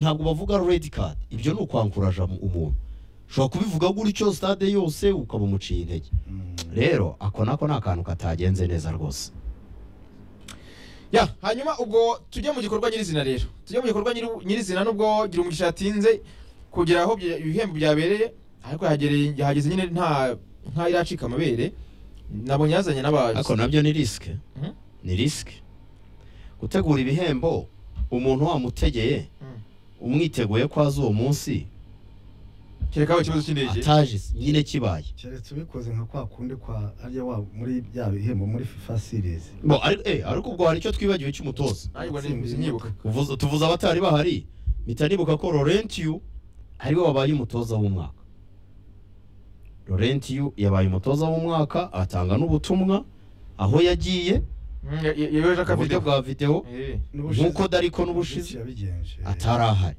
ntabwo bavuga redi kadi ibyo ni ukwankuraje umuntu ushobora kubivuga gutyo sitade yose ukaba umuciye intege rero ako nako ni akantu katagenze neza rwose ya hanyuma ubwo tujye mu gikorwa nyirizina rero tujye mu gikorwa nyiri- nyirizina nubwo gira umugisha yatinze kugera aho bye- ibihembo byabereye ariko yahagereye- yahageze nyine nta nka iracika amabere nabonye yazanye n'abazi ariko nabyo ni risike Mhm. ni risike gutegura ibihembo umuntu wamutegeye Mm. umwiteguye ko azi uwo munsi kereka aho ikibazo cy'indege ataje nyine kibaye keretse ubikoze nka kwa kundi kwa harya wa muri bya bihembo muri fifa series Bo, ariko eh, ariko ubwo hari icyo twibagiwe cy'umutoza ariko nyibuka Uvuze- tuvuze abatari bahari mpita nibuka ko Laurentiyu ariwe wabaye umutoza w'umwaka Laurentiyu yabaye umutoza w'umwaka atanga n'ubutumwa aho yagiye Mm, ya- ya- yeweje mu buryo akavidewo bwa videwo Eh. Nk'uko Dariko n'ubushize yabigenje atari ahari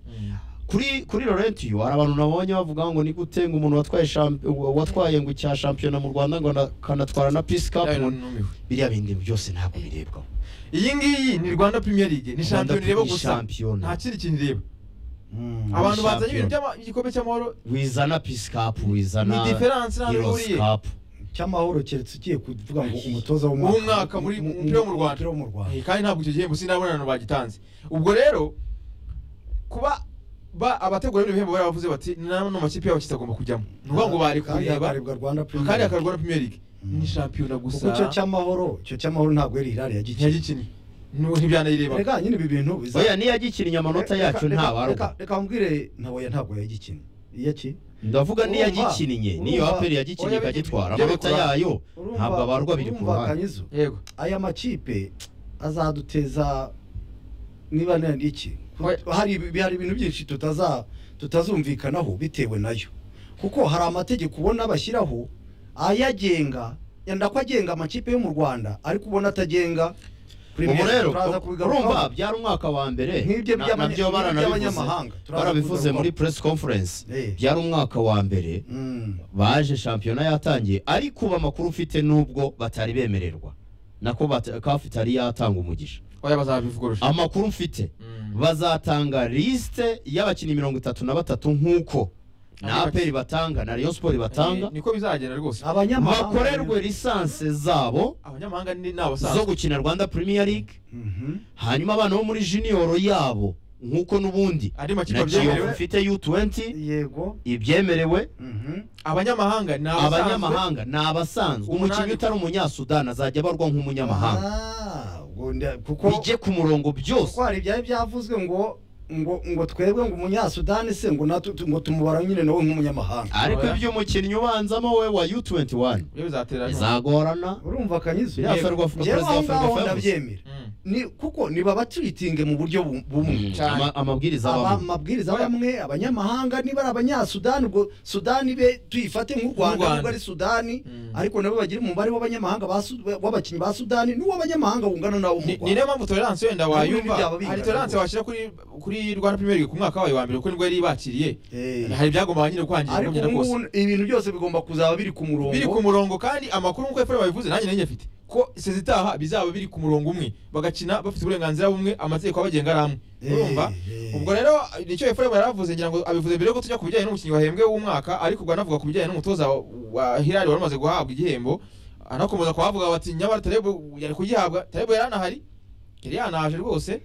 kuri kuri Laurentiyu hari abantu nabonye bavuga ngo ni gute ngo umuntu watwaye champ- watwaye ngo cya shampiyona mu Rwanda ngo na- akanatwara na Peace Cup Ya, ngo numiwe. biriya bindi byose ntabwo birebwaho iyi ngiyi ni rwanda premier league ni shampiyona ireba gusa shampiyona nta kindi kintu ireba Mm. Aba- abantu bazanye ibintu shampiyona. by'ama- igikombe cy'amahoro wizana Peace Cup ni wizana diferanse nta Heroes bihuriye Cup cy'amahoro keretse ugiye kuvuga ngo umutoza w'umwaka W'umwaka muri- mu mupira wo mu Rwanda. Umupira wo mu Rwanda. Eh, kandi ntabwo icyo gihembo sinabonana bagitanze ubwo rero kuba ba abategura bino bihembo barabavuze bati nano makipe yabo kitagomba kujyamo ni ukuvuga ngo bari Kandi kureba hakarebwa Rwanda Premier kandi League. akarwa na Premier League ni shampiyona kuko icyo gusa cy'amahoro icyo cy'amahoro ntabwo yari irari yagikiye ntiyagikinnye ntibyanayirebamo reka nyine ibi bintu biza oya niyagikinnye amanota Reka- yacu reka- ntabarwa reka- reka mbwire nta oya ntabwo yagikinnye iya ki ndavuga urumva, niyagikinnye niyo urumva, aperi yagikinnye oya, ikagitwara biri- amanota biri- yayo Urumva- ntabwo abarwa biri ku urumva ruhande Kanyizo, yego aya makipe azaduteza niba ni iki Ku- Oya. hari ibi- hari ibintu byinshi tutaza tutazumvikanaho bitewe nayo kuko hari amategeko ubona bashyiraho ayagenga yenda ko agenga amakipe yo mu Rwanda ariko ubona atagenga ubu Premier rero turaza kubigarukaho. urumva byari umwaka wa mbere Nk'ibyo na- by'abanya- nabyo nk'ibyo baranabivuze by'abanyamahanga, turaza barabivuze kubigarukaho. muri press conference Eh. byari umwaka wa mbere Mm. baje shampiyona yatangiye ariko ubu amakuru ufite n'ubwo batari bemererwa nako bata- kafu itari yatanga umugisha oya bazabivuga urusha amakuru mfite Mm. bazatanga lisite y'abakinnyi mirongo itatu na batatu nk'uko na Ari aperi batanga na rayon sport Eh, batanga niko bizagenda rwose abanyamahanga bakorerwe lisanse zabo abanyamahanga ni ni zo abasanzwe gukina rwanda premier league Mhm. hanyuma abana bo muri junior yabo nk'uko n'ubundi andi makipe na kiyovu abyemerewe ifite u20 yego ibyemerewe Mhm. abanyamahanga ni abasanzwe abanyamahanga ni abasanzwe Umunani. umukinnyi utari umunyasudani azajya abarwa nk'umunyamahanga Ah, ubwo nda- kuko bijye ku murongo byose kuko hari ibyari byavuzwe ngo ngo ngo twebwe ngo umunyasudani se ngo natu tu- ngo tumubara nyine nawe nk'umunyamahanga ariko Oya. iby'umukinnyi ubanzamo we wa u21 iyo bizatera bizagorana urumva kanyizo biriya ferwafa njyewe perezida aho wa ngaho ferwafa yavuze ndabyemera ni kuko niba batwitinge mu buryo bu- bumwe Cyane. Ama- amabwiriza aba abamo amabwiriza bamwe abanyamahanga niba ari abanyasudani ubwo sudani be tuyifate nk'u rwanda Rwanda. nubwo ari sudani Mm. ariko nabo bagira umubare w'abanyamahanga ba Su- w'abakinnyi ba sudani n'uw'abanyamahanga wungana nawo mu ni rwanda ni niyo mpamvu tolerance wenda Nabyo wayumva byaba bingana hari tolerance rwose. washyira kuri kuri rwanda premier league ku mwaka wawe wa mbere kuko nibwo yari ibakiriye Eh. hari ibyagombaga nyine kwangiza ariko kugenda ubu kose ngubu ibintu byose bigomba kuzaba biri ku murongo biri ku murongo kandi amakuru nk'uko efuremu babivuze nanjye nanjye afite ko sezi itaha bizaba biri ku murongo umwe bagakina bafite uburenganzira bumwe amategeko abagenga ari amwe Eh, urumva eh. ubwo rero nicyo efuremu yari avuze ngira ngo abivuze mbere yuko tujya ku bijyanye n'umukinnyi wahembwe w'umwaka ariko ubwo anavuga ku bijyanye n'umutoza wa- wa hirari wari umaze guhabwa igihembo anakomeza kuhavuga bati nyamara tarebo yari kugihabwa tarebo yari anahari yari yanaje rwose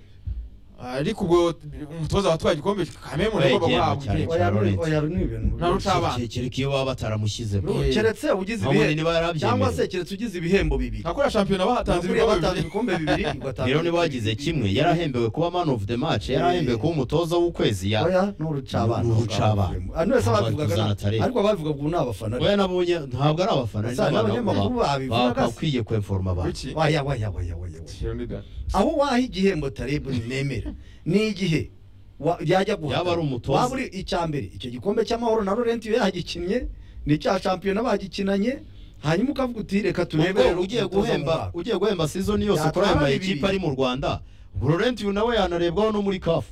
ariko ubwo umutoza watwaye igikombe kameme ugomba Wegera guhabwa cyane. igihembo Oya, ni- Lawrence. oya, ni ibintu Nta ruca abana. kirekire iyo baba bataramushyizemo Eh. keretse ugize Aho ibihembo niba yarabyemeye. cyangwa se keretse ugize ibihembo bibiri ntakora shampiyona bahatanze Nakuriya ibikombe batanze bibiri. ibikombe bibiri ugatanga rero niba wagize kimwe yarahembewe kuba man of the match yarahembewe kuba umutoza w'ukwezi ya oya ni urucabana Ni urucabana. ano wese Ntabwo babivugaga tuzana na- Tarebe. ariko ababivugaga ubu ni abafana oya nabonye ntabwo ari abafana Asa n'abanyamakuru babivuga se. bakwiye kwemforma abantu Kuki? waya waya waya waya waya. Leonidas. aho waha igihembo tarebu nemera ni igihe wa- yajya guhatana. Yaba ari umutoza. waba uri icya mbere icyo gikombe cy'amahoro na Laurent iyo yagikinnye n'icya shampiyona bagikinanye hanyuma ukavuga uti reka turebe ubwo rero ugiye umutoza guhemba w'umwaka." ugiye guhemba sizoni yose Yatwara kurahemba bibiri. ikipe ari mu rwanda Laurent uyu nawe yanarebwaho no muri kafu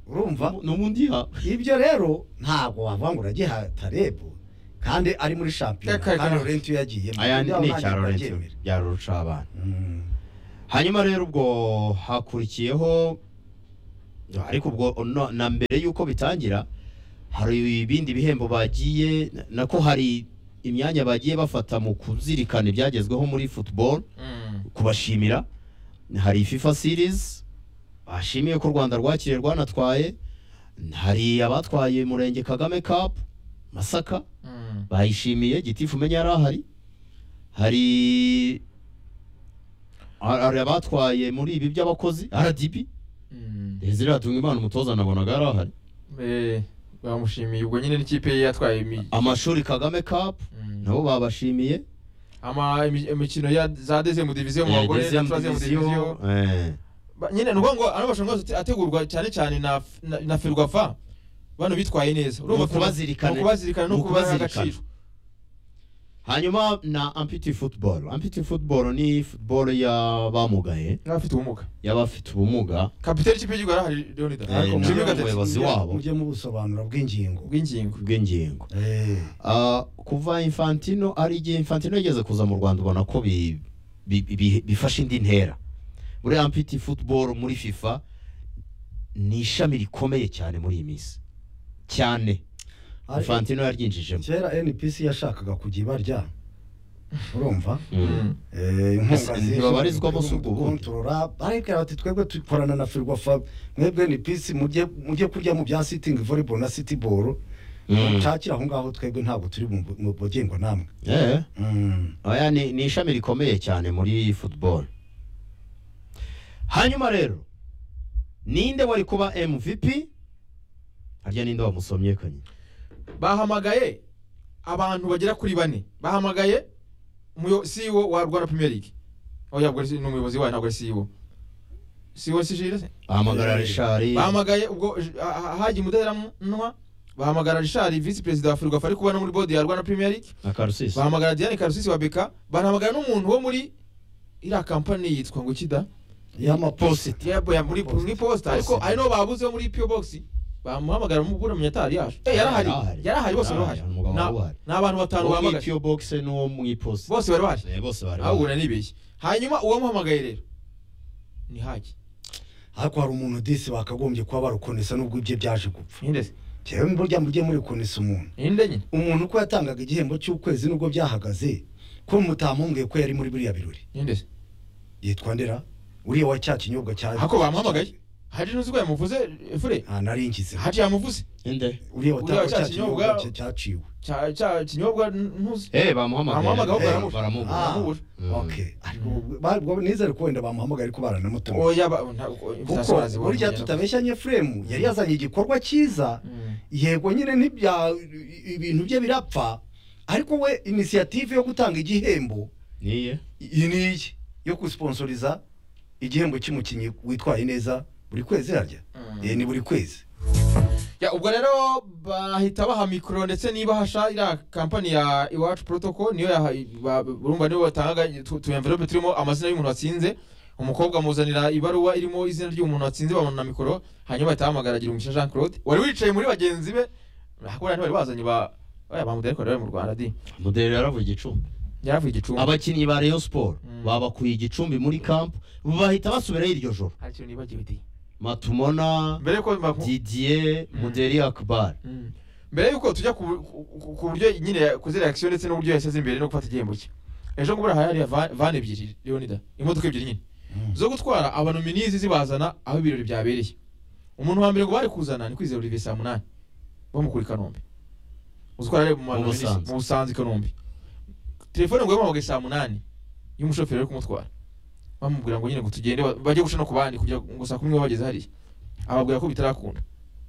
urumva n'ubundi ya ibyo rero ntabwo wavuga ngo uragiha tarebu kandi ari muri shampiyona Reka- reka- kandi Laurent iyo yagiyemo aya ni Ibyo ni ntabwo icya Laurent babyemera. byari urucabana Mm. hanyuma rero ubwo hakurikiyeho ariko ubwo no- na mbere y'uko bitangira hari ibindi bihembo bagiye na- nako hari imyanya bagiye bafata mu kuzirikana ibyagezweho muri football kubashimira hari FIFA series bashimiye ko u Rwanda rwakiriye rwanatwaye hari abatwaye Murenge Kagame Cup Masaka bayishimiye gitifu umenya yari ahari hari hari abatwaye muri ibi by'abakozi RDB Desire Hatungimana umutoza nabonaga yari ahari Eh, bamushimiye ubwo nyine n'ikipe ye yatwaye imi- amashuri Kagame Cup Mm. nabo babashimiye ama imi- imikino ya za deuxième division mu bagore na Deuxième troisième division, division eh. Ba- nyine ni ukuvuga ngo ano marushanwa yose ategurwa cyane cyane na F- na- na ferwafa bano bitwaye neza Ni ukubazirikana. ni ukubazirikana no Ni kubaha ukubazirikana. agaciro hanyuma na ampiti football ampiti football ni football y'abamugaye n'abafite ubumuga y'abafite ubumuga kapiteni ikipe y'igihugu yari ahari leonida Eh, ariko nawe jimmy gatete umuyobozi wabo. mujye mubusobanura bw'ingingo bw'ingingo bw'ingingo Eh, Ah, kuva infantino ari igihe infantino yigeze kuza mu rwanda ubona ko bi- bi- bi- bifashe indi ntera buriya ampiti football muri fifa ni ishami rikomeye cyane muri iyi minsi cyane ari- infantino yaryinjijemo kera NPC yashakaga kujya ibarya urumva Mm. Eh, inkunga Ese zije, ntibabarizwamo zirimo si ubwo bundi? kudukontorora, baribwira bati twebwe dukorana na Ferwafa mwebwe NPC mujye mujye kurya mu bya sitting volleyball na city ball Mm. mucakire aho ngaho twebwe ntabwo turi mu mu bugingo namwe Eh. Mm. oya ni, ni ishami rikomeye cyane muri football hanyuma rero ninde wari kuba mvp harya ninde wamusomye kanye bahamagaye abantu bagera kuri bane bahamagaye umuyo- CEO wa Rwanda Premier League aho yabwo ari n'umuyobozi wayo ntabwo ari CEO CEO si Jules ahamagara Eh, Richard bahamagaye ubwo j- ha- ha- hagiye umudaheranwa bahamagara Richard vice perezida wa Ferwafa ari kubana muri board ya Rwanda Premier League na Karusisi bahamagara Diane Karusisi wa Beka bahamagara n'umuntu wo muri iriya kampani yitwa ngo kida y'amaposita yabo ya muri muri posta ariko ari no babuze wo muri PO box bamuhamagara mubura munyatari yaje eh yarahari yarahari bose barahari umugabo Na- wari uhari ni abantu batanu uwo mu bahamagaye iPO box n'uwo mu iposita bose bari bahari Eh, bose bari ahubwo bahari. nibeshye hanyuma uwamuhamagaye rero ni hagi ariko hari umuntu disi bakagombye kuba barukonesa nubwo ibye byaje gupfa ninde se njyewe burya mujye murikonesa umuntu ninde nyine umuntu uko yatangaga igihembo cy'ukwezi nubwo byahagaze ko mutamumbwiye ko yari muri biriya birori ninde se yitwa ndera uriya wa cya kinyobwa cya Ako bamuhamagaye? hari n'uzi ko yamuvuze fure nta naringize hagi yamuvuze Inde? Uriya uriya watanga wa cya cya kinyobwa kinyobwa- cya- cyaciwe cya cya kinyobwa n- ntuzi eh bamuhamagaye bamuhamagaye Eh, baramubura baramubura. Ah. baramubura Mm. okay Ariko ba- ba- nizere ko wenda bamuhamagaye ariko baranamutumye oya ba- ntabwo kuko invitation barazibona burya nyine. tutabeshyanye fremu yari yazanye igikorwa cyiza Mm. yego nyine ntibya ibintu bye birapfa ariko we inisiyative yo gutanga igihembo niye iyi ni iyi yo gusponsoriza igihembo cy'umukinnyi witwaye neza buri kwezi harya Mm. Eh, ni buri kwezi Ya, ubwo rero bahita baha mikoro ndetse niba hasha iriya kampani ya iwacu protocol niyo yaha- ba- urumva nibo batangaga tu tu envelope turimo amazina y'umuntu watsinze umukobwa amuzanira ibaruwa irimo izina ry'umuntu watsinze bamuna mikoro hanyuma bahita bahamagara gira umugisha Jean Claude wari wicaye muri bagenzi be hakora ntibari bazanye ba oya bamudere ko bari mu Rwanda di mudere yaravuye igicumbi yaravuye igicumbi abakinnyi ba Rayon Sport Mm. babakuye igicumbi muri camp bahita basubirayo iryo joro hari ikintu nibagiwe di Matumona mbere yuko baku- Didier Mm. Muderi Akbar Mm. mbere yuko tujya ku ku- ku- ku buryo nyine yakoze reaction ndetse n'uburyo yashyize imbere no gufata igihembo cye ejo ngo buriya hari van van ebyiri leonida imodoka ebyiri nyine Mm. zo gutwara abanominizi zibazana aho ibirori byabereye umuntu wa mbere ngo bari kuzana ni kwizera olivier saa munani bamukura i kanombe uzi ko yari ari mu banominizi Busanza. mu busanza i kanombe telefone ngo yamuhamagaye saa munani y'umushoferi uri kumutwara bamubwira ngo nyine ngo tugende ba- bajye guca no ku bandi kugira ngo saa kumi nibo bageze hariya ababwira ko bitarakunda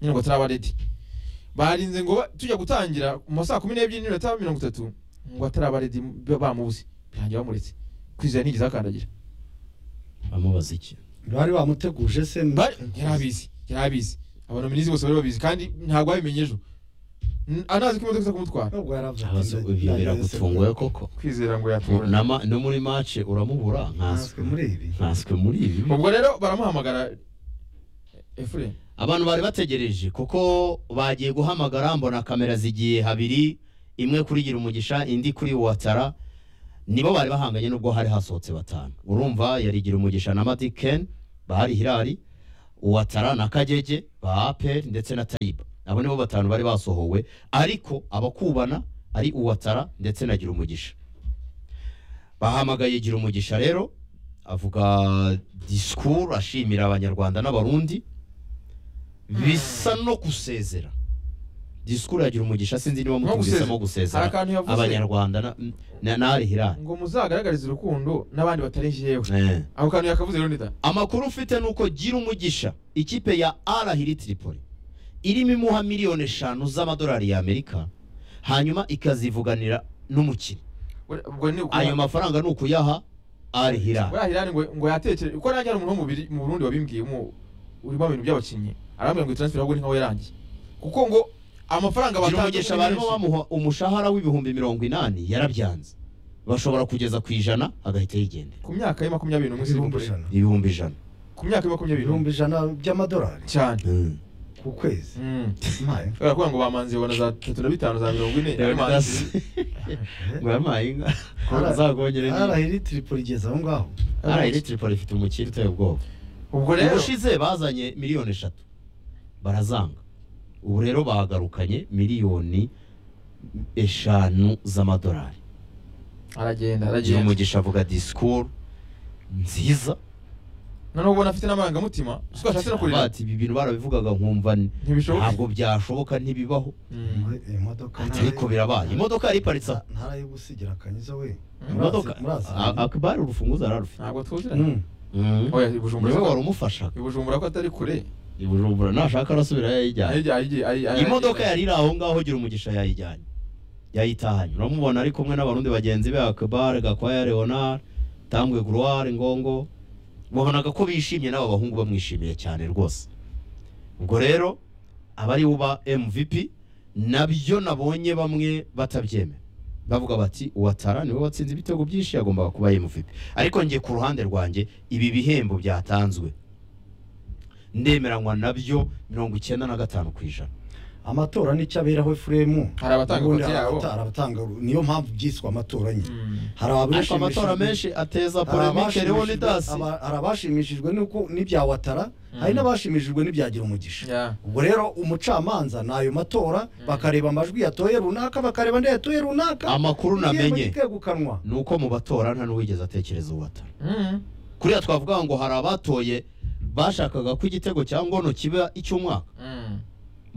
nyine ngo ataraba ready barinze ngo ba- tujya gutangira mu ma saa kumi n'ebyiri n'iminota mirongo itatu ngo ataraba ready ba- bamubuze birangira bamuretse kwizera nigeze akandagira amubaza iki bari bamuteguje se Bari- yari abizi yari abizi abanominizi bose bari babizi kandi ntabwo babimenye ejo N- anazi ko imodoka iza kumutwara nubwo yaravuze Abaza ati, ibyo "Ndagiye se biragutunguye koko kwizera ngo Na ma- no muri match uramubura nkanswe nkanswe muri ibi nkanswe muri ibi ubwo rero baramuhamagara efure abantu bari bategereje kuko bagiye guhamagara mbona kamera zigiye habiri imwe kuri gira umugisha indi kuri watara nibo bari bahanganye nubwo hari hasohotse batanu urumva yari gira umugisha na madi ken bahari hirari uwatara na kagege ba aperi ndetse na tayiba abo nibo batanu bari basohowe ariko abakubana ari uwatara ndetse na gira umugisha bahamagaye gira umugisha rero avuga disikuru ashimira abanyarwanda n'abarundi bisa no gusezera disikuru ya gira umugisha sinzi niba mutumvisemo hari gusezera akantu yavuze abanyarwanda na- na nari hirani ngo muzagaragarize urukundo n'abandi batari jewe ako kantu yakavuze rero ndita amakuru mfite ni uko gira umugisha ikipe ya arahiri tiripoli irimo imuha miliyoni eshanu z'amadolari y'amerika hanyuma ikazivuganira n'umukino ubwo ni ayo mafaranga ni ukuyaha arihira buriya hirani ngo ngo yatekere kuko nanjye hari umuntu wo mu Biri- mu Burundi wabimbwiye mu urimo ibintu by'abakinnyi arambwira ngo transfer ahubwo ni nkaho yarangiye kuko ngo amafaranga gira batanze umugisha ni barimo menshi. bamuha umushahara w'ibihumbi mirongo inani yarabyanze bashobora kugeza ku ijana agahita yigendera ku myaka ya makumyabiri n'umwe ibihumbi sibumbuye ijana ibihumbi ijana ku myaka ya makumyabiri n'umwe ibihumbi ijana by'amadolari cyane Mm. ku kwezi Mm. Maye. kubera ko ngo bamanzi babona za tatu na bitanu za mirongo ine ari manzi ngo yampaye inka Ara- azagongere ni arahiri tiripoli igeze aho ngaho arahiri tiripoli ifite umukiri uteye ubwoba ubwo rero ubushize bazanye miliyoni eshatu barazanga ubu rero bagarukanye miliyoni eshanu z'amadolari aragenda gira aragenda umugisha avuga disikuru nziza noneho ubona afite n'amarangamutima siko ashatse no kurira bati ibi bintu barabivugaga nkumva ni- ntibishoboka ntabwo byashoboka ntibibaho Mm. Iyo modoka Ati, ariko birabaye imodoka yari iparitse aho ntarayigusigira akanyiza we Mm. Murazi- imodoka murazi- A- akabari urufunguzo ararufite ntabwo tuziranye Mm. Mm. oya i Bujumbura niwe wari umufashaga i Bujumbura ko atari kure i Bujumbura nashaka arasubira yayijyanye Ayijya- ayijya- ayijya- ayijya- imodoka yari iri aho ngaho gira umugisha yayijyanye yayitahanye uramubona ari kumwe n'abarundi bagenzi be akabare gakwaya leonard tambwe groire ngongo wabonaga ko bishimye n'aba bahungu bamwishimiye cyane rwose ubwo rero abari uba mvp nabyo nabonye bamwe batabyemera bavuga bati uwatara niwe watsinze ibitego byinshi yagombaga kuba mvp ariko njye ku ruhande rwanjye ibi bihembo byatanzwe ndemeranywa nabyo mirongo icyenda na gatanu ku ijana amatora nicyo aberaho efuremu Hari abatanga Ubundi ikote hari yabo. abatari abatanga niyo mpamvu byiswe amatora nyine Mm. hari ariko abashimishijwe- amatora menshi ateza hari polemike rero ni abashimishijwe- dasi aba- hari abashimishijwe n'uko n'ibya watara Mm. hari n'abashimishijwe n'ibyagira umugisha Yeah. ubwo rero umucamanza ni ayo matora bakareba amajwi yatoye runaka bakareba andi yatoye runaka Amakuru igihembo namenye. kikegukanwa ni uko mu batora nta n'uwigeze atekereza uwatara Mm. kuriya twavuga ngo hari abatoye bashakaga ko igitego cya ngono kiba icy'umwaka Mm.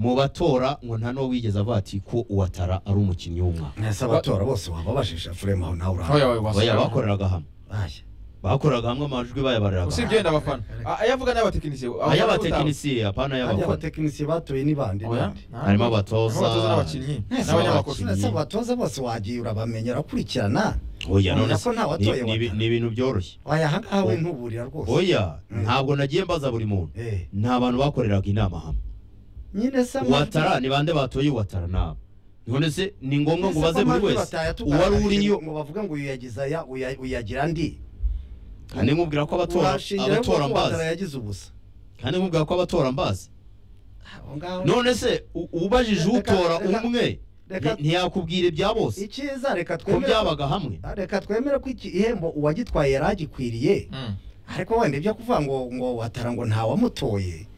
mu batora ngo nta n'uwigeze avati ko uwatara ari umukinnyi w'umwaka mwese abatora bose wababajije efuremu aho nawe Oya, urahari oya, wasa- baya bakoreraga hamwe Aya. bakoreraga hamwe amajwi bayabariraga usibye wenda abafana A- ayavuga n'abatekinisiye ay'abatekinisiye apana Kandi ay'abakora abatekinisiye batoye ni bande bande harimo abatoza n'abakinnyi Mwese n'abanyamakuru abakinnyi. mwese abatoza bose wagiye urabamenyera ukurikirana oya none Ubona se, ko ntawe ni- atoye ni ibi- Ouattara. ni ibintu byoroshye wayahangaha we ntuburira rwose oya Mm. ntabwo nagiye mbaza buri muntu Eh, ni abantu bakoreraga inama hamwe nyine se amajwi- watara ni bande batoye watara nabo none se ni ngombwa ngo Ese ubaze ko buri amajwi wese uwari batayatugaragarije uriyo ngo bavuga ngo uyu yagize aya uya- uyagira andi kandi nkubwira ko abatora Urashingiraho ko abatora watara mbazi yagize ubusa kandi nkubwira ko abatora mbazi Aho ngaho- none se u- ubajije Reka- utora reka- umwe reka- ni- ntiyakubwira ibya bose icyiza reka ko twemere byabaga hamwe Ah, reka twemere ko iki ihembo uwagitwaye yari agikwiriye Mm. ariko wenda ibyo kuvuga ngo ngo watara ngo ntawamutoye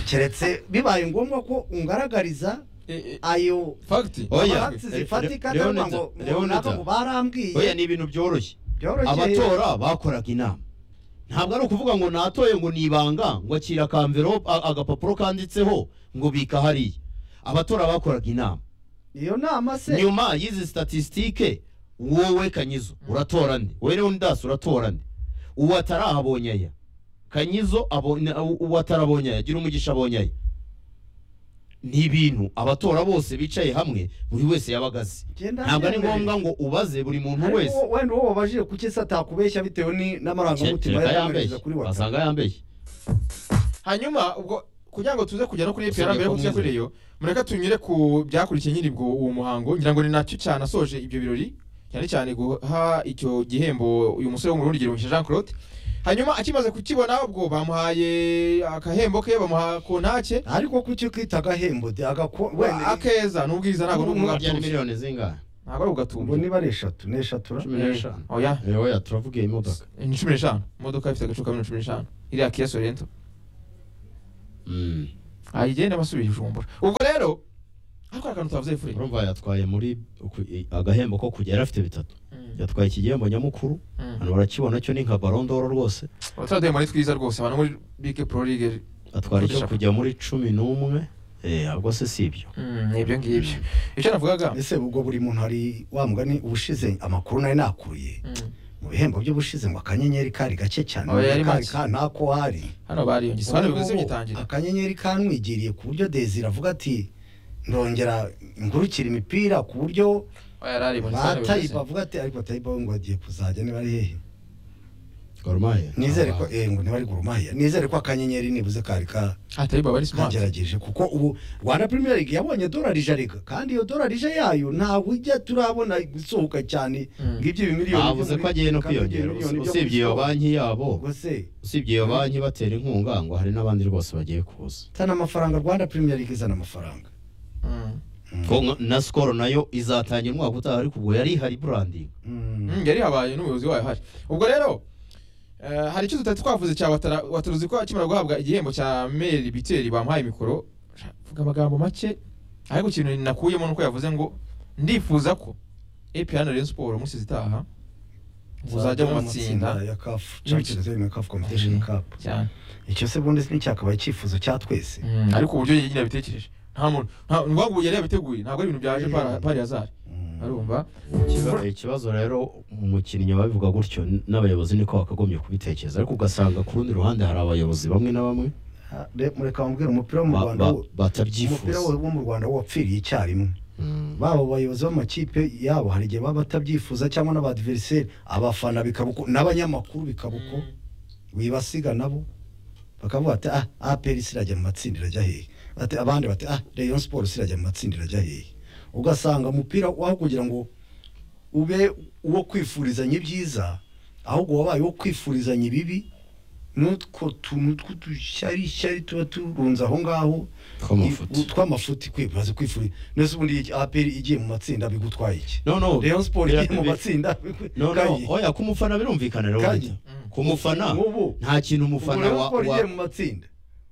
keretse bibaye ngombwa ko ungaragariza Eh, eh, ayo fagiti oya facts re- zifatika re- ndavuga Leonida- ngo ngo Leonida, runaka ngo barambwiye oya ni ibintu byoroshye byoroshye abatora bakoraga inama ntabwo ari ukuvuga ngo natoye ngo ni ibanga ngo akira akamverope a- agapapuro kanditseho ngo bika hariya abatora bakoraga inama iyo nama se nyuma y'izi statisitike wowe kanyizo uratora nde wowe rero ndasi uratora nde uwatara abonye aya kanyizo abonye uwatara abonye aya gira umugisha abonye aya ni ibintu abatora bose bicaye hamwe buri wese yabaga azi Njye ndabyemera. ntabwo ari ngombwa ngo ubaze buri muntu Ariko wese wo- wenda uwo wabajije kuki se atakubeshya bitewe ni- n'amarangamutima kereka yambeshye yakamiriza kuri watara basanga yambeshye hanyuma ubwo kugira ngo tuze kugera no kuri Usibye epera mbere ko yo tuze kuri iyo mureka tunyure ku byakurikiye nyiribwo uwo muhango ngira ngo ni nacyo cyane asoje ibyo birori cyane cyane guha icyo gihembo uyu musore w'umurundi Girumisha Jean Claude hanyuma akimaze kukibona ubwo bamuhaye akahembo ke bamuha kontake ariko kuki ukita agahembo de- agako- wenda ni- akeza n'ubwiza ntabwo ni byari ubwatumbye miliyoni zingahe ntabwo ari ubwo ubwatumbye niba ari eshatu ni eshatu ra cumi n'eshanu oya oya turavuga iyi modoka ni cumi n'eshanu imodoka ifite agacupa kamwe cumi n'eshanu iriya Kia Sorento Mm. ayigenda amasubiye ijumbura ubwo rero ariko hari akantu twavuze fure urumva yatwaye muri ku- i- agahembo ko kujya yari afite bitatu yatwaye iki gihembo nyamukuru abantu barakibona cyo ni nka barondoro rwose turaduye muri twiza rwose abantu muri bike pro ligue atwara icyo Kurusha. kujya muri cumi n'umwe eh, ahubwo se si ibyo Mm, ni ibyo ngibyo icyo navugaga ese ubwo buri muntu hari wa mugani ubushize amakuru nari nakuye Mm. mu bihembo by'ubushize ngo akanyenyeri kari gake cyane Oya, yari kari make. ka ntako hari hano bariyongeye hano bivuze byitangira akanyenyeri kanwigiriye ku buryo desire avuga ati ndongera ngurukira imipira ku buryo oya yari ari muri hano bivuze batayiba avuga ati ariko tayiba we ngo agiye kuzajya niba ari hehe Gormaye nizere ko eh ngo niba ari gurumaya nizere ko akanyenyeri nibuze kari ka atayiba bari smart kagerageje kuko ubu Rwanda Premier League yabonye dorari ije arega kandi iyo dorari ije yayo ntabwo ijya turabona gusohoka cyane Mm. ngibyo ibimiliyoni bavuze ko agiye no kwiyongera Usi- usibye iyo banki yabo ubwo usibye iyo banki batera inkunga ngo hari n'abandi rwose bagiye kuza tana amafaranga Rwanda Premier League izana amafaranga Mm. ko nka- na skoro nayo izatangira umwaka utaha ariko ubwo yari ihari branding Mm. Mm, yari habaye n'umuyobozi wayo hari ubwo rero eh, hari icyo tutari twavuze cya Watara- wataruzi ko akimara guhabwa igihembo cya meri biteri bamuhaye mikoro vuga amagambo make ariko ikintu nakuyemo nuko yavuze ngo ndifuza ko EPR na Rayon Sport umunsi zitaha uzajya mu matsinda ya CAF Champions League na CAF Competition Mm. Cup cyane icyo se ubundi nticyakabaye icyifuzo cya twese Mm, ariko uburyo nyine yabitekereje nta muntu nta- ni ngombwa ubu yari yabiteguye ntabwo ari ibintu byaje para- pari hazari Mm. arumva Ikiba- ikibazo rero umukinnyi babivuga gutyo n- n'abayobozi niko bakagombye kubitekereza ariko ugasanga ku rundi ruhande hari abayobozi bamwe na bamwe Ha, re- mureka bambwira umupira wo mu ba- Rwanda ba- wo- umupira wo batabyifuza wo mu Rwanda wo wapfiriye icyarimwe Mm. baba abayobozi b'amakipe yabo hari igihe baba batabyifuza cyangwa n'abadiveriseri abafana bikaba uko n'abanyamakuru bikaba uko wibasiga nabo bakavuga ati ah aperi sirajya mu matsinda irajya hehe bati abandi bati ah rayon siporo sirajya mu matsinda irajya hehe ugasanga umupira waho kugira ngo ube uwo kwifurizanya ibyiza ahubwo wabaye uwo kwifurizanya ibibi n'utwo tuntu tw'udushyari shyari tuba turunze aho ngaho tw'amafuti tw'amafuti kwibaza kwifuriza nese ubundi iki aperi igiye mu matsinda bigutwaye iki no no Rayon Sport bira- igiye mu bi- matsinda no no oya ku mufana birumvikana rero Kanye. burya. ku mufana Ubu- nta kintu umufana Rayon wa Sport igiye wa- mu matsinda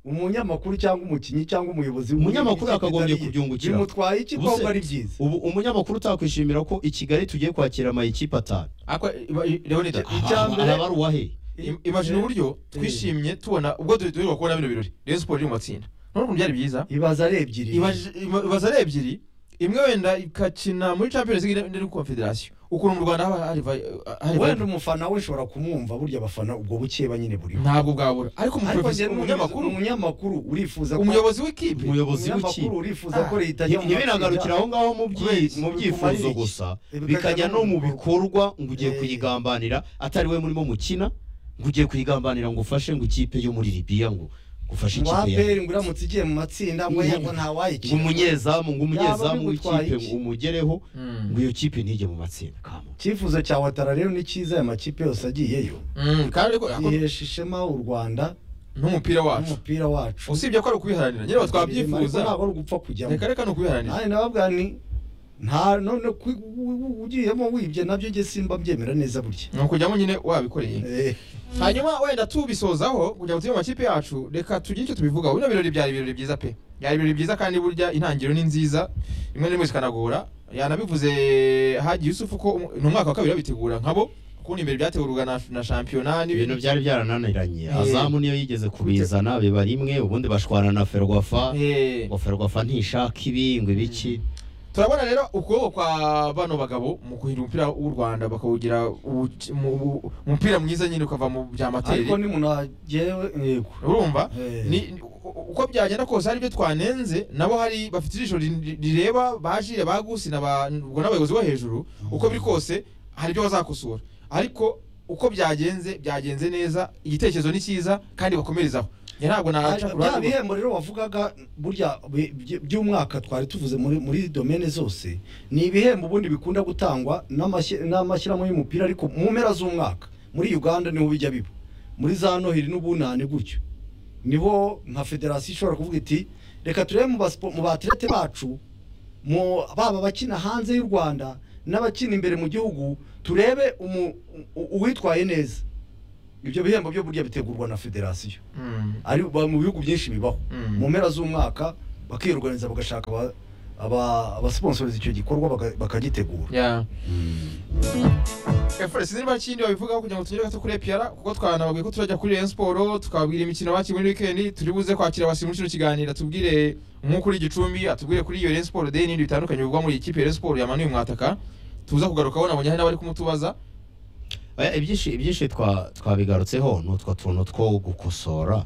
umunyamakuru cyangwa umukinnyi cyangwa umuyobozi Umunyamakuru w'ikipe yakagombye itari iye, kubyungukira. bimutwaye iki Ubuse- kobwa ari byiza ubu umunyamakuru utakwishimira ko i Kigali tugiye kwakira amayikipe atanu ariko leonide Icya Aha, mbere- araba ari uwahe Im- imagine uburyo twishimye tubona ubwo turi turi kubona bino birori Rayon Sport iri mu matsinda none ukuntu byari byiza ibaza ari ebyiri Ibaje- ima- ibaza ari ebyiri imwe wenda ikakina muri Champions League indi ni Confederation ukuntu mu Rwanda haba hari vi- hari wenda vibe. umufana we nshobora kumwumva burya abafana ubwo bukeba nyine buriho ntabwo bwabura ariko ariko njye umuprofesi- umunyamakuru n'umunyamakuru umunyamakuru urifuza ko umuyobozi w'ikipe umuyobozi w'ikipe umunyamakuru urifuza ko leta Nti- ajya mu ntibinagarukire aho ngaho mu byi- Kubera mu iki? byifuzo Bikumarira iki? gusa Eh, bikajya no mu bikorwa ngo ugiye Eh. kuyigambanira atari we murimo mukina ngo ugiye kuyigambanira ngo ufashe ngo ikipe yo muri Libya ngo gufashe ngo ikipe ya aperi ngo uramutse igiye mu matsinda ngo Ngo- yego ngo ntawayikina umunyezamu ngo umunyezamu Yaba bigutwaye w'ikipe iki? ngo umugereho Mm. ngo iyo kipe ntijye mu matsinda kamo icyifuzo cya watara rero ni cyiza aya makipe yose agiyeyo Mm, kandi ariko ako- ihesha ishema u rwanda n'umupira wacu n'umupira wacu usibye ko ari ukubiharanira nyine Ariko twabyifuza ntabwo ari ugupfa kujyamo reka reka ni ukubiharanira nanjye nababwira ni nta none ku- u- u- ugiyemo wibye nabyo njye simba mbyemera neza burya ni ukujyamo nyine wabikoreye Eh, hanyuma wenda tubisozaho kugira ngo tujye mu makipe yacu reka tugire icyo tubivugaho bino birori byari ibirori byiza pe byari ibirori byiza kandi burya intangiriro ni nziza rimwe na rimwe zikanagora yanabivuze haji yusufu ko umu- ni umwaka wa kabiri babitegura nkabo kundi imbere byategurwaga na, na shampiyona ibintu n'ibintu byari byarananiranye Eh. azamu niyo yigeze kubizana biba rimwe ubundi bashwana na ferwafa Eh, ngo ferwafa ntishaka ibi ngo ibiki turabona rero ukuboko kwa bano bagabo mu kuhira umupira w'u rwanda bakawugira uwu- mu- mu- umupira mwiza nyine ukava mu bya amateri ariko ni umuntu wagewe yego urumva Eh. ni ni- u- u- uko byagenda kose hari ibyo twanenze nabo hari bafite ijisho ri- rireba bajire bagusi na ba- ubwo n'abayobozi bo hejuru uko biri kose hari ibyo bazakosora ariko uko byagenze byagenze neza igitekerezo ni cyiza kandi bakomerezaho njye ntabwo naca ku bya ruhande rwa- bihembo rero wavugaga burya bi- by- by'umwaka twari tuvuze muri muri domene zose ni ibihembo ubundi bikunda gutangwa n'amashyi- n'amashyirahamwe y'umupira ariko mu mpera z'umwaka muri uganda niho bijya biba muri za noheli n'ubunani gutyo niho nka federasiyo ishobora kuvuga iti reka turebe mu baspo- mu batirete bacu mu baba abakina hanze y'u rwanda n'abakina imbere mu gihugu turebe umu- u- uwitwaye neza ibyo bihembo byo burya bitegurwa na federasiyo Mm. ari ba- mu bihugu byinshi bibaho Mm. mu mpera z'umwaka bakiyorganiza bagashaka aba- aba- abasiponsoriza icyo gikorwa baka- bakagitegura Yeah. Efore sinzi niba kindi babivugaho kugira ngo tugere gato kuri EPR kuko twanababwiye ko turajya kuri Rayon Sport tukababwira imikino bakiri muri weekend turi buze kwakira abasirimu muri kino kiganiro atubwire nko kuri Gicumbi atubwire kuri iyo Rayon Sport Day n'ibindi bitandukanye bivugwa muri iyi kipe ya Rayon Sport yamanuye umwataka tuza kugarukaho nabonye hari n'abari kumutubaza Oya, ibyinshi ibyinshi twa- twabigarutseho ni utwo tuntu two gukosora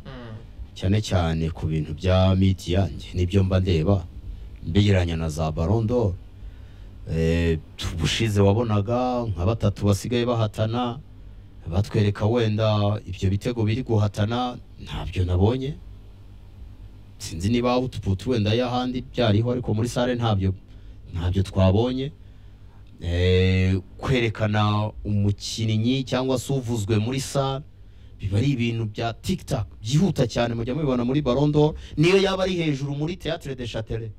cyane cyane ku bintu bya miti yanjye nibyo mba ndeba mbegeranya na za barondo ubushize wabonaga nka batatu basigaye bahatana batwereka wenda ibyo bitego biri guhatana ntabyo nabonye sinzi niba utuputu wenda y'ahandi byariho ariko muri sare ntabyo ntabyo twabonye Eh, kwerekana umukinnyi cyangwa se uvuzwe muri sare biba ari ibintu bya tiktak byihuta cyane mujya mubibona muri barondo niyo yaba ari hejuru muri teatre de chatere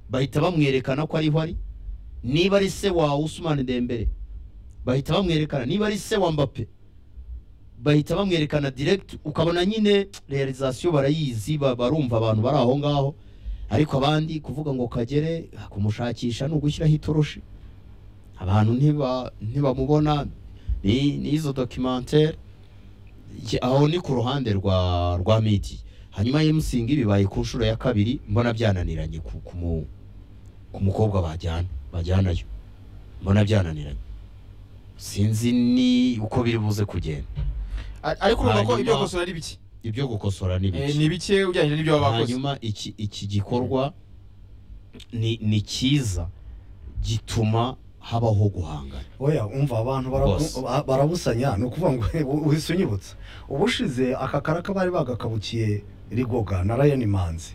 bahita bamwerekana ko ariho ari niba ari se wa Usman Dembele bahita bamwerekana niba ari se wa Mbappe bahita bamwerekana direct ukabona nyine realization barayizi ba- barumva abantu bari aho ngaho ariko abandi kuvuga ngo kagere ah, kumushakisha ni ugushyiraho itoroshi abantu ntiba ntibamubona ni ni izo documentaire Ye- aho ni ku ruhande rwa rwa miti hanyuma yemusingi bibaye ku nshuro ya kabiri mbona byananiranye ku ku mu- ku mukobwa bajyana bajyanayo mbona byananiranye sinzi ni uko biri buze kugenda Ar- ariko urumva ko Hanyuma- ibyo gusura ari biki ibyo gukosora ni Eh, bike ni bike ugereranyije n'ibyo baba bakoze hanyuma iki iki gikorwa ni ni cyiza gituma habaho guhangana oya umva abantu barabu- Bose. ba- barabusanya ni ukuvuga ngo u- uhise unyibutsa ubushize aka karaka bari bagakabukiye rigoga na ryan manzi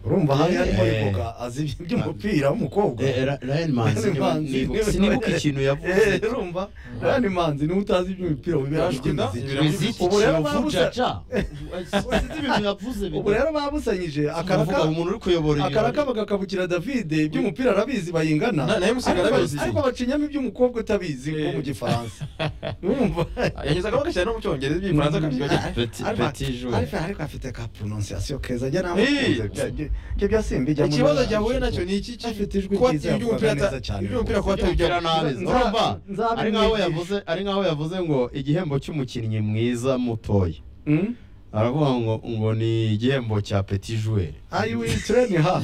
urumva hari harimo Eh. rigoga azi iby- iby'umupira w'umukobwa Eh, Ra- Ryan Manzi niba- Manzi, nibu- niba- sinibuka ikintu yavuze Eh, urumva ryan manzi niwe utazi iby'umupira wibera mu Yashwe inda, by'imiziki ibira mu imiziki Ubu rero kivujaja sinzi ibintu yavuze ubu rero babusanyije akaraka akaraka umuntu uri kuyobora akaraka bagakabukira David iby'umupira arabizi bayingana Na- naye Musinga ariko- arabizi. ariko bacinyamo iby'umukobwa utabizi Eh. nko mu gifaransa urumva yanyuzagamo agashyira no mu cyongereza igifaransa akabyibagirwa Petit- Ariko- petit joueur. ariko ariko afite ka pronunciation keza njya Eh. namukunze bya- bya- ibyo bya simbi jya ikibazo cyahuye nacyo ni iki Afite ijwi kuba ryiza, iby'umupira yavugaga neza ata- cyane iby'umupira kuba rwose. atabijyana nabi Nza- urumva nzabimwigisha. ari nkaho yavuze ari nkaho yavuze ngo igihembo cy'umukinnyi mwiza mutoya Mm? aravuga ngo ngo ni igihembo cya petit joueur I will train her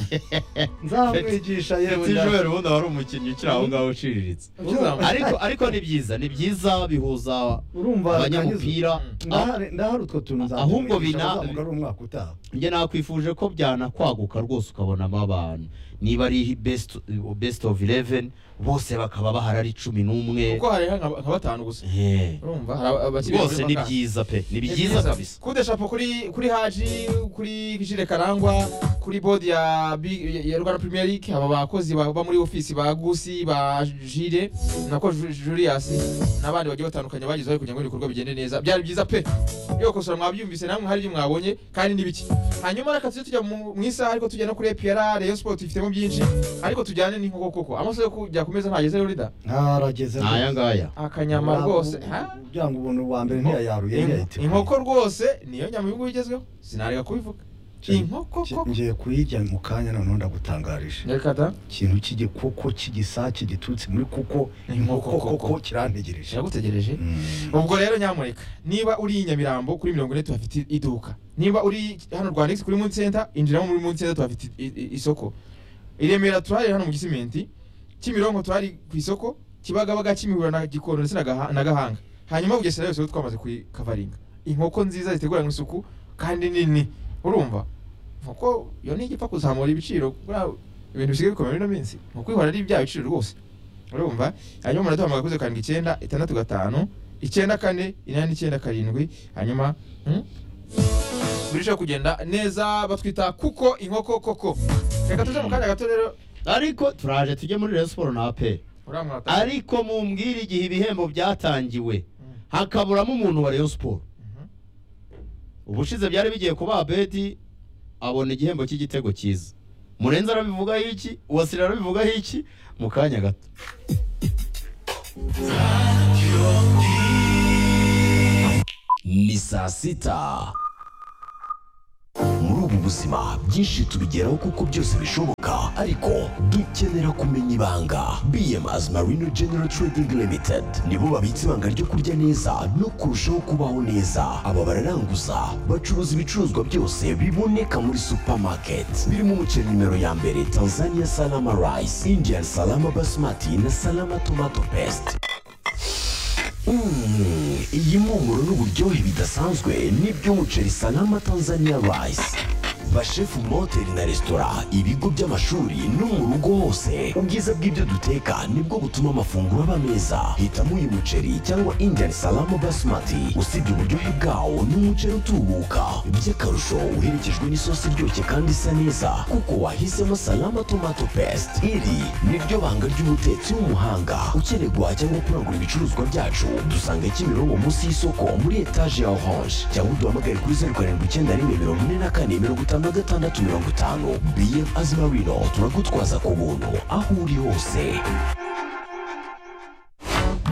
nzamwigisha yewe petit joueur ubundi aba ari umukinnyi ukiri aho ngaho uciriritse Ukizamuka. ariko ariko ni byiza ni byiza bihuza urumva abanyamupira aho- ndahari ndahari utwo tuntu nzamwigisha Ahubwo bina- azamuka ari umwaka utaha njye nakwifuje ko byanakwaguka rwose ukabonamo abantu niba ari best best of 11 bose bakaba bahari ari cumi n'umwe kuko hariho nka nka batanu gusa Eh, urumva hari aba- abakiri rwose bakiri ni bakanga. byiza pe ni byiza kabisa kuri deshapo kuri kuri haji kuri jire karangwa kuri bodi ya Bi- ya- ya rwanda premier league aba bakozi ba- ba muri ofisi ba gusi ba jire nako Ju- julius n'abandi bagiye batandukanye bagize bari kugira ngo ibikorwa bigende neza byari byiza pe iyo kosora mwabyumvise namwe hari ibyo mwabonye kandi n'ibiki hanyuma reka tujye tujya mu mu isaha ariko tujya no kuri epr rayon sport ifitemo byinshi ariko tujyane n'inkoko koko amaso yo kujya ku meza ntageze rero rida ntarageze ni aya ngaya akanyama rwose ha kugira ngo ubuntu bwa mbere ntiyayaruye Inko- ntiyayitegura inkoko rwose niyo nyama y'ibihugu bigezweho sinareka kubivuga Cyane. inkoko Ki- koko ngiye kuyirya mu kanya noneho ndagutangarije reka da ikintu cy'igikoko cy'igisa kigiturutse muri kuko inkoko koko kirantegereje iragutegereje Mm. ubwo rero nyamureka niba uri i nyamirambo kuri mirongo ine tuhafite iduka niba uri hano rwandix kuri moon center injiramo muri moon center tuhafite i- i- isoko i remera turahari hano mu gisimenti kimironko turahari ku isoko kibagabaga kimihura na gikondo ndetse na Gaha- na gahanga hanyuma bugesera yose rero twamaze kukavaringa inkoko nziza ziteguranwe isuku kandi nini urumva inkoko iyo ni igipfa kuzamura ibiciro buriya ibintu bisigaye bikomeye muri ino minsi ni ukwihora ari bya biciro rwose urumva hanyuma muraduhamagara kuze karindwi icyenda itandatu gatanu icyenda kane inani icyenda karindwi hanyuma hmm? birushaho kugenda neza batwita kuko inkoko koko reka tuje mu kanya gato rero ariko turaje tujye muri Rayon Sport na APR uramwata ariko mumbwire igihe ibihembo byatangiwe Mm. hakaburamo umuntu wa Rayon Sport Mhm. ubushize byari bigiye kuba Abedi abona igihembo cy'igitego cyiza Murenzi arabivugaho iki Uwasira arabivugaho iki mu kanya gato ni saa sita muri ubu buzima byinshi tubigeraho kuko byose bishoboka ariko dukenera kumenya ibanga bms marino general trading limited nibo babitse ibanga ryo kurya neza no kurushaho kubaho neza aba bararanguza bacuruza ibicuruzwa byose biboneka muri supermarket birimo umuceri nimero ya mbere tanzania salama rice indian salama basmati na salama tomato paste Mm, iyi mpumuro n'uburyohe bidasanzwe n'iby'umuceri salama tanzania rice bashefu mu mahoteli na resitora ibigo by'amashuri no mu rugo hose ubwiza bw'ibyo duteka nibwo butuma amafunguro aba meza hitamo uyu muceri cyangwa indian salama basmati usibye uburyohe bwawo n'umuceri utubuka by'akarusho uherekejwe n'isosi iryoshye kandi isa neza kuko wahisemo salama tomato paste iri niryo banga ry'umutetsi w'umuhanga ukeneye guhaha cyangwa kurangura ibicuruzwa byacu dusanga kimironko munsi y'isoko muri etaje ya orange cyangwa uduhamagare kuri zeru karindwi icyenda rimwe mirongo ine na kane mirongo itanu na gatandatu mirongo itanu bm azimarino turagutwaza ku buntu aho uri hose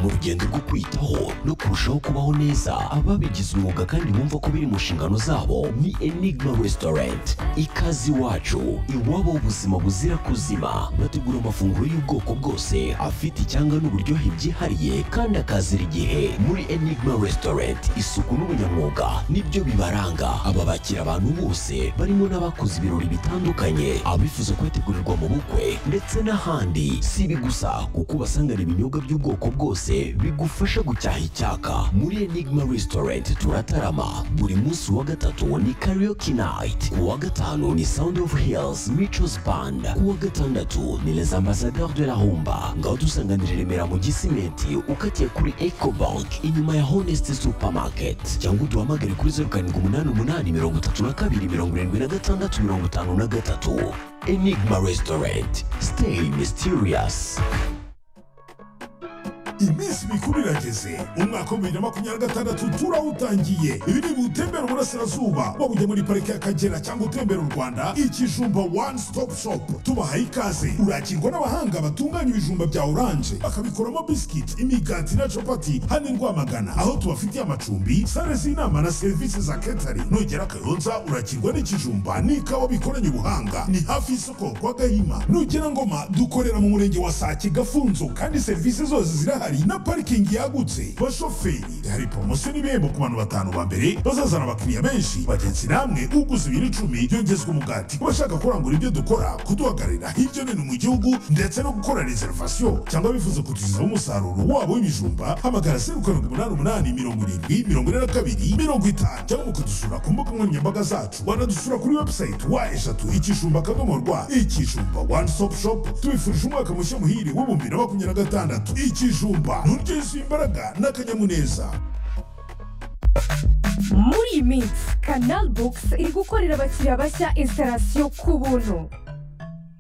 mu rugendo rwo kwitaho no kurushaho kubaho neza ababigize umwuga kandi bumva ko biri mu nshingano zabo ni enigma restaurant ikaze iwacu iwabo ubuzima buzira kuzima bategura amafunguro y'ubwoko bwose afite icyanga n'uburyohe byihariye kandi akazira igihe muri enigma restaurant isuku n'ubunyamwuga nibyo bibaranga aba bakira abantu bose barimo n'abakoze ibirori bitandukanye abifuza kwetegurirwa mu bukwe ndetse n'ahandi si ibi gusa kuko ubasangana ibinyobwa by'ubwoko bwose bigufasha gucyaha icyaka muri enigma restaurant turatarama buri munsi wa gatatu ni karaoke night ku wa gatanu ni sound of hills michos band ku wa gatandatu ni les ambassadeurs de la humba ngaho dusanganira i remera mu gisimenti ukatiye kuri ecobank inyuma ya honest supermarket cyangwa uduhamagare kuri zeru karindwi umunani umunani mirongo itatu na kabiri mirongo irindwi na gatandatu mirongo itanu na gatatu enigma restaurant stay mysterious iminsi mikuru irageze umwaka wa bibiri na makumyabiri na gatandatu turawutangiye ibi ni gutembera uburasirazuba waba ujya muri parike y'akagera cyangwa utembera u rwanda ikijumba one stop shop tubahaye ikaze urakirwa n'abahanga batunganya ibijumba bya oranje bakabikoramo bisikiti imigati na capati hano i rwamagana aho tubafitiye amacumbi sale z'inama na serivisi za ketari nugera kayonza urakirwa n'ikijumba n'ikawa bikoranye ubuhanga ni hafi y'isoko kwa gahima nugera ngoma dukorera mu murenge wa sake gafunzo kandi serivisi zose zirahari na parikingi yagutse bashoferi hari poromosiyo n'ibihembo ku bantu batanu ba mbere bazazana abakiriya benshi bagenzi namwe uguze ibiro icumi yongezwa umugati ku bashaka kurangura ibyo dukora kuduhagararira hirya no hino mu gihugu ndetse no gukora reservation cyangwa bifuza kutugezaho umusaruro wabo w'ibijumba hamagara zeru karindwi umunani umunani mirongo irindwi mirongo ine na kabiri mirongo itanu cyangwa mukadusura ku mbuga nkoranyambaga zacu wanadusura kuri website wa eshatu ikijumba akadomo rwa ikijumba one stop shop tubifurije umwaka mushya muhire w'ibihumbi na makumyabiri na gatandatu ikijumba nturyo yisuye imbaraga n'akanyamuneza muri iyi minsi kanal bogisi iri gukorera abakiriya bashya instalasiyo ku buntu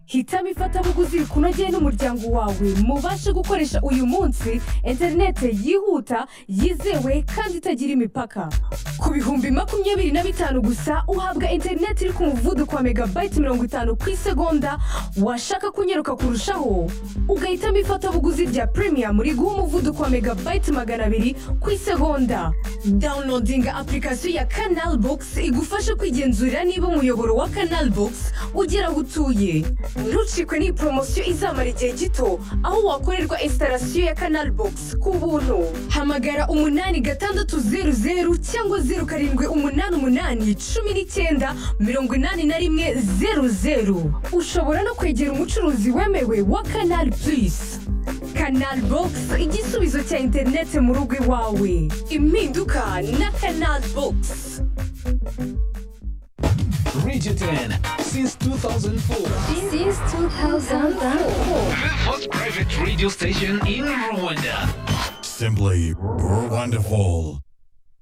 hitamo ifatabuguzi rikunogeye n'umuryango wawe mubashe gukoresha uyu munsi interineti yihuta yizewe kandi itagira imipaka ku bihumbi makumyabiri na bitanu gusa uhabwa interineti iri ku muvuduko wa megabayiti mirongo itanu ku isegonda washaka kunyaruka kurushaho ugahitamo ifatabuguzi rya premium riguha umuvuduko wa megabayiti magana abiri ku isegonda dawunodinga apurikasiyo ya kanal bogisi igufasha kwigenzurira niba umuyoboro wa kanal bogisi ugera aho utuye ntucikwe n'iyi poromosiyo izamara igihe gito aho wakorerwa instalasiyo ya kanal bogisi ku buntu hamagara umunani gatandatu zeru zeru cyangwa zeru karindwi umunani umunani cumi n'icyenda mirongo inani na rimwe zeru zeru ushobora no kwegera umucuruzi wemewe wa kanal purisi kanal bogisi igisubizo cya interineti mu rugo iwawe impinduka na kanal bogisi Regitran since 2004. Since 2004. The first private radio station in Rwanda. simply wonderful